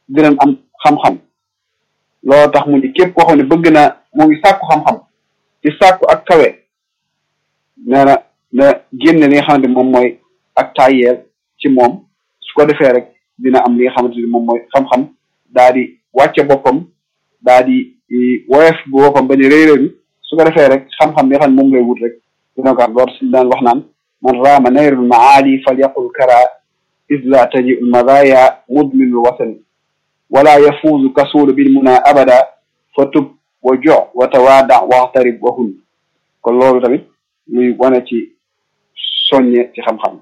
dinañ am xam-xam loolu tax mu ni képp koo xam ne bëgg na moo ngi sàkku xam-xam ci sàkku ak kawe nee na na génne li nga xamante ni moom mooy ak tàyyeel ci moom su ko defee rek dina am li nga xamante ni moom mooy xam-xam daa di wàcce boppam daa di woyof bu boppam ba ñu réy réy su ko defee rek xam-xam bi nga xam ne moom lay wut rek dina ko am loolu suñu daan wax naan man raama nayrul maali fal yaqul kara isla taji ul madaya mudminul wasani wala yafuuzu kasuulu bil muna abada fa tub wa jo wa tawaada waxtarib wa hun kon loolu tamit luy wane ci soññe ci xam-xam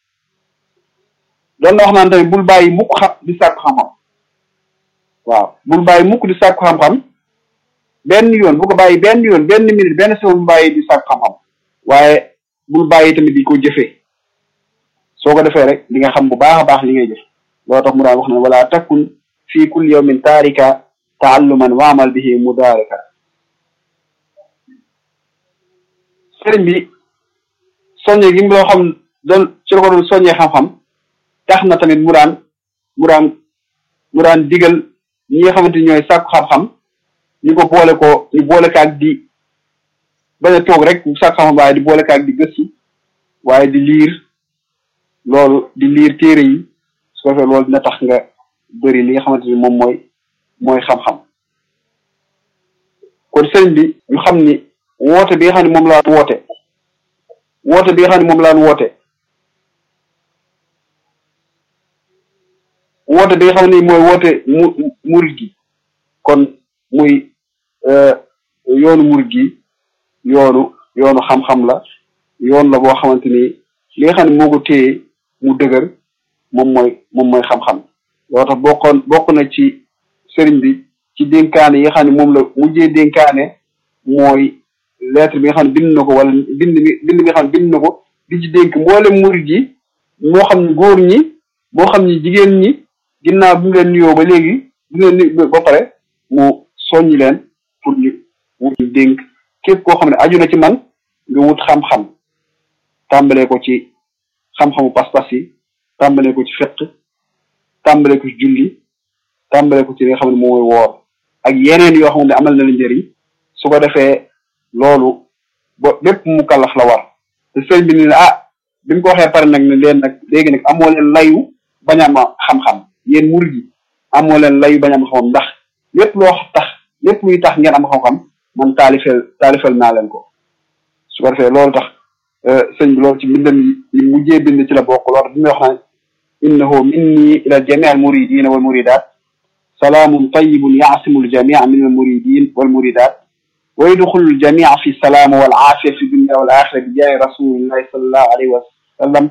doon na wax naan tamit bul bàyyi mukk xam di sàkku xam-xam waaw bul bàyyi mukk di sàkku xam-xam benn yoon bu ko bàyyi benn yoon benn minute benn seconde bu bàyyi di sàkku xam-xam waaye bul bàyyi tamit di ko jëfee soo ko defee rek di nga xam bu baax a baax li ngay jëf loo tax mu daan wax ne wala takun fi kulli yawmin taarika taalluman waamal bihi mudaarika sëriñ bi soññe gi mu loo xam doon ci la ko doon soññee xam-xam tax na tamit mu daan mu daan mu daan digal ñi nga xamante ni ñooy sàkku xam-xam ñu ko boole ko ñu boole kaag di bañ a toog rek sàkku xam-xam waaye di boole kaag di gëstu waaye di liir loolu di liir téere yi su ko defee loolu dina tax nga bëri li nga xamante ni moom mooy mooy xam-xam kon sëriñ bi ñu xam ni woote bi nga xam ne moom laan woote woote bi nga xam ne moom laan woote woote bi nga xam ne mooy woote mu murid gi kon muy yoonu murid gi yoonu yoonu xam-xam la yoon la boo xamante ni li nga xam ne moo ko téye mu dëgër moom mooy moom mooy xam-xam loo tax bokkoon bokk na ci sëriñ bi ci dénkaane yi nga xam ne moom la mujjee dénkaane mooy lettre bi nga xam ne bind na ko wala bind bi bind bi nga xam ne bind na ko di ci dénk mboolem murid yi moo xam ne góor ñi moo xam ne jigéen ñi ginnaaw bi mu leen nuyoo ba léegi bi leen nuyu ba pare mu soññi leen pour ñu wut dénk képp koo xam ne aju na ci man nga wut xam-xam tàmbalee ko ci xam-xamu pas-pas yi tàmbalee ko ci fett tàmbalee ko ci julli tàmbalee ko ci li nga xam ne moom mooy woor ak yeneen yoo xam ne amal na la njëriñ su ko defee loolu ba bépp mu kàllax la war te sëñ bi ni ne ah bi mu ko waxee pare nag ne leen nag léegi nag amoo leen layu bañ a am xam-xam yéen murid yi amoo leen layu bañ a am xam-xam ndax lépp loo tax lépp luy tax ngeen am xam-xam man taalifel taalifel naa leen ko su ko defee loolu tax sëñ bi loolu ci mbindam yi mujjee bind ci la bokk loolu bi muy wax naan innahu minni ila jamii al muridina wal muridat salaamun tayibun yaasimu aljamia min almuridin walmuridat wa yadxulu aljamia fi salaama wal aafiya fi dunia wal axira bi jaahi rasulillahi sallallahu alayhi wa sallam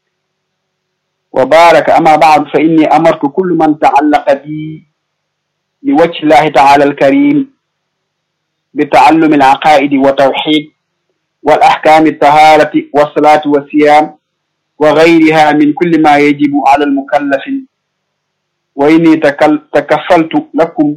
wa baraka ama baadu fa inni amartu kullu man taallaqa bi li wajhi llahi taala alkarim bi taallumi alaqaidi wa tawxid wal ahkami altaharati wassalati wasiyam wa gayriha min kulli ma yajibu ala almukallafin wa inni takal takafaltu lakum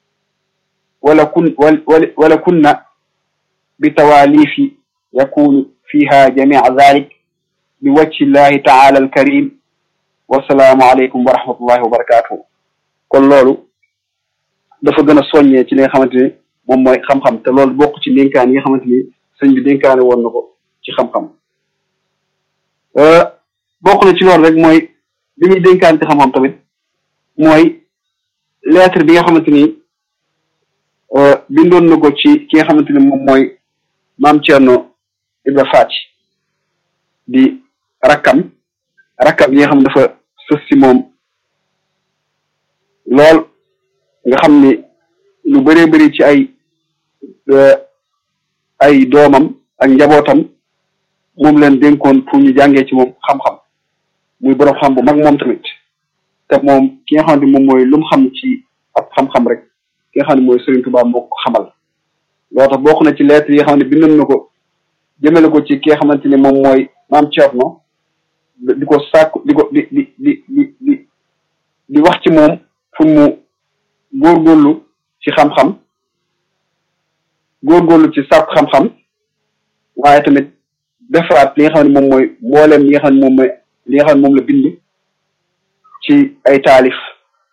wala kun wala kunna bi tawalifi yakunu fiha jamica dalik bi wajhi llahi taala alkarim wasalaamu aleykum wa rahmatullahi wa barakatuhu kon loolu dafa gën a soññee ci li nga xamante ni moom mooy xam-xam te loolu bokk ci dénkaan yi nga xamante ni sëñ bi dénkaane woon na ko ci xam-xam bokk na ci loolu rek mooy bi muy dénkaan ci xam-xam tamit mooy lettre bi nga xamante ni bindoon na ko ci ki nga xamante ni moom mooy maam Thierno Ibra Faty di rakkam rakkam yi nga xam dafa sës si moom lool nga xam ni lu bëree bëri ci ay ay doomam ak njabootam moom leen dénkoon pour ñu jàngee ci moom xam-xam muy borom xam bu mag moom tamit te moom ki nga xam ne moom mooy lu mu xam ci ab xam-xam rek ki nga xam ne mooy Serigne Touba moo ko xamal loo tax bokk na ci lettre yi nga xam ne bindoon na ko jëmale ko ci ki nga xamante ni moom mooy maam Thierno di ko sàkku di ko di di di di di di wax ci moom pour mu góorgóorlu ci xam-xam góorgóorlu ci sàkku xam-xam waaye tamit defaraat li nga xam ne moom mooy mbooleem li nga xam ne moom mooy li nga xam ne moom la bind ci ay taalif